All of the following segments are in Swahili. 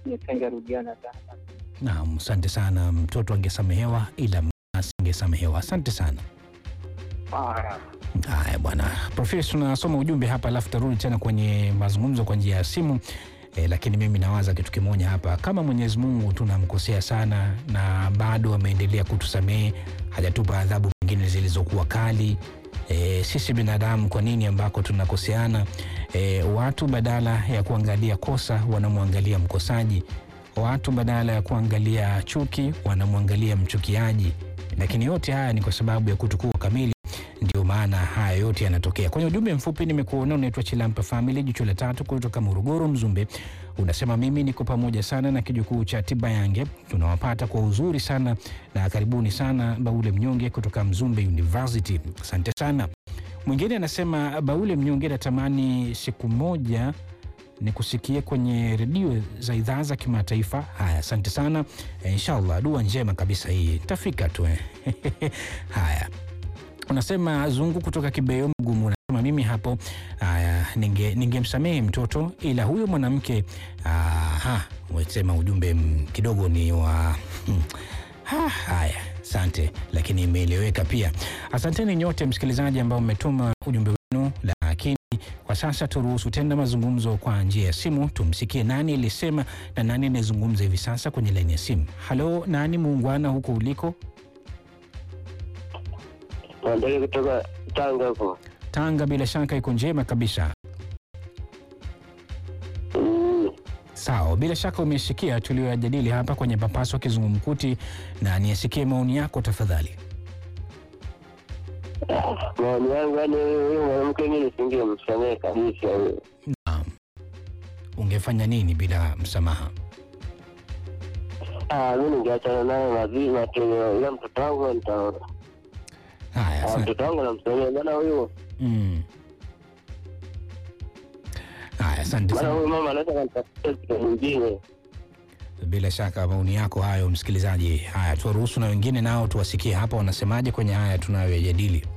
nisingerudiana tena. Naam, asante sana. Mtoto angesamehewa ila asingesamehewa. Asante sana. Haya. Haya bwana Profesa, tunasoma ujumbe hapa alafu tarudi tena kwenye mazungumzo kwa njia ya simu e, lakini mimi nawaza kitu kimoja hapa, kama Mwenyezi Mungu tunamkosea sana na bado ameendelea kutusamehe, hajatupa adhabu nyingine zilizokuwa kali e, sisi binadamu kwa nini ambako tunakoseana? E, watu badala ya kuangalia kosa wanamwangalia mkosaji, watu badala ya kuangalia chuki wanamwangalia mchukiaji, lakini yote haya ni kwa sababu ya kutokuwa kamili ndio maana haya yote yanatokea. Kwenye ujumbe mfupi nimekuona, unaitwa Chilampa Family, jicho la tatu kutoka Morogoro Mzumbe, unasema mimi niko pamoja sana na kijukuu cha Tibayange, tunawapata kwa uzuri sana na karibuni sana Baule Mnyonge kutoka Mzumbe University, asante sana. Mwingine anasema Baule Mnyonge, natamani siku moja nikusikie kwenye redio za idhaa za kimataifa. Haya, asante sana e, inshallah dua njema kabisa hii tafika tu eh. Haya, unasema Zungu kutoka Kibeyo Mgumu, unasema mimi hapo haya, ninge ningemsamehe mtoto ila huyo mwanamke aha, umesema ujumbe mm, kidogo ni wa hmm. Ha, haya asante, lakini imeeleweka pia. Asanteni nyote msikilizaji ambao mmetuma ujumbe wenu, lakini kwa sasa turuhusu tena mazungumzo kwa njia ya simu. Tumsikie nani alisema na nani anayezungumza hivi sasa kwenye laini ya simu. Halo, nani muungwana huko uliko? Mandege kutoka Tanga huko. Tanga bila shaka iko njema kabisa. Mm. Sawa, bila shaka umesikia tulioyajadili hapa kwenye papaso kizungumkuti, na niyasikie maoni yako tafadhali. Maoni yangu yani, huyo mwanamke mimi nisingemsamehe kabisa huyo. Naam, ungefanya nini bila msamaha? Ah, mimi ningeachana naye mazima tu, ila mtoto wangu nitaona. Haya, Ah, asante. mtoto wangu namsamehe bana huyo, Mm. Haya, asante maana sana. huyo mama anaweza kanitafutia kitu mwingine. Bila shaka maoni yako hayo, msikilizaji. Haya, tuwaruhusu na wengine nao tuwasikie hapa wanasemaje kwenye haya tunayoyajadili.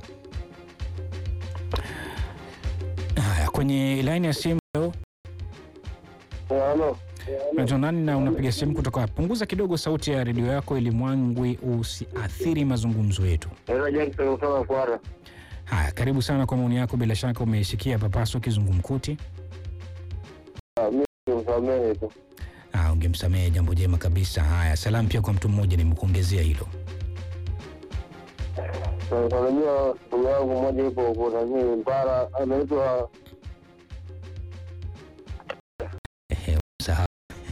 Haya, kwenye laini ya simu leo Halo. unaitwa nani na unapiga simu kutoka? Punguza kidogo sauti ya redio yako ili mwangwi usiathiri mazungumzo yetu. Naitwa Jackson kutoka Kwara. Haya, karibu sana kwa maoni yako. Bila shaka umeisikia papaso kizungumkuti. Ah, mimi nimsamehe tu. Ah, ungemsamehe jambo jema kabisa. Haya, salamu pia kwa mtu mmoja, nimekuongezea hilo. Unajua ndugu yangu mmoja yupo huko nani Mpara anaitwa Ehe, sahau.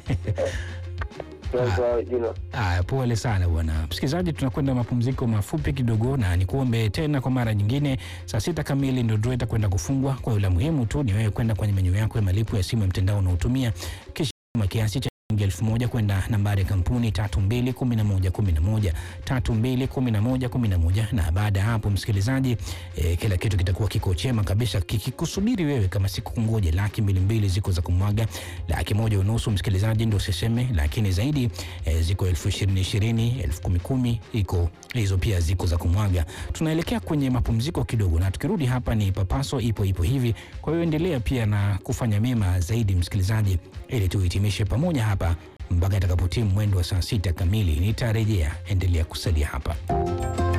sasa jina. Aya, pole sana bwana msikilizaji, tunakwenda mapumziko mafupi kidogo, na nikuombe tena kwa mara nyingine, saa sita kamili ndio draw itakwenda kufungwa. Kwa hiyo la muhimu tu ni wewe kwenda kwenye menyu yako ya malipo ya simu ya mtandao unaotumia, kisha tuma kiasi cha shilingi elfu moja kwenda nambari ya kampuni tatu mbili kumi na moja kumi na moja tatu mbili kumi na moja kumi na moja na baada ya hapo msikilizaji, e, kila kitu kitakuwa kiko chema kabisa kikikusubiri wewe, kama siku kungoja laki mbili mbili ziko za kumwaga, laki moja unusu msikilizaji, ndio usiseme, lakini zaidi e, ziko elfu ishirini ishirini elfu kumi kumi iko hizo pia ziko za kumwaga. Tunaelekea kwenye mapumziko kidogo, na tukirudi hapa ni papaso ipo ipo hivi. Kwa hiyo endelea pia na kufanya mema zaidi msikilizaji, ili tuhitimishe pamoja hapa mpaka itakapotimu mwendo wa saa sita kamili. Nitarejea, endelea kusalia hapa.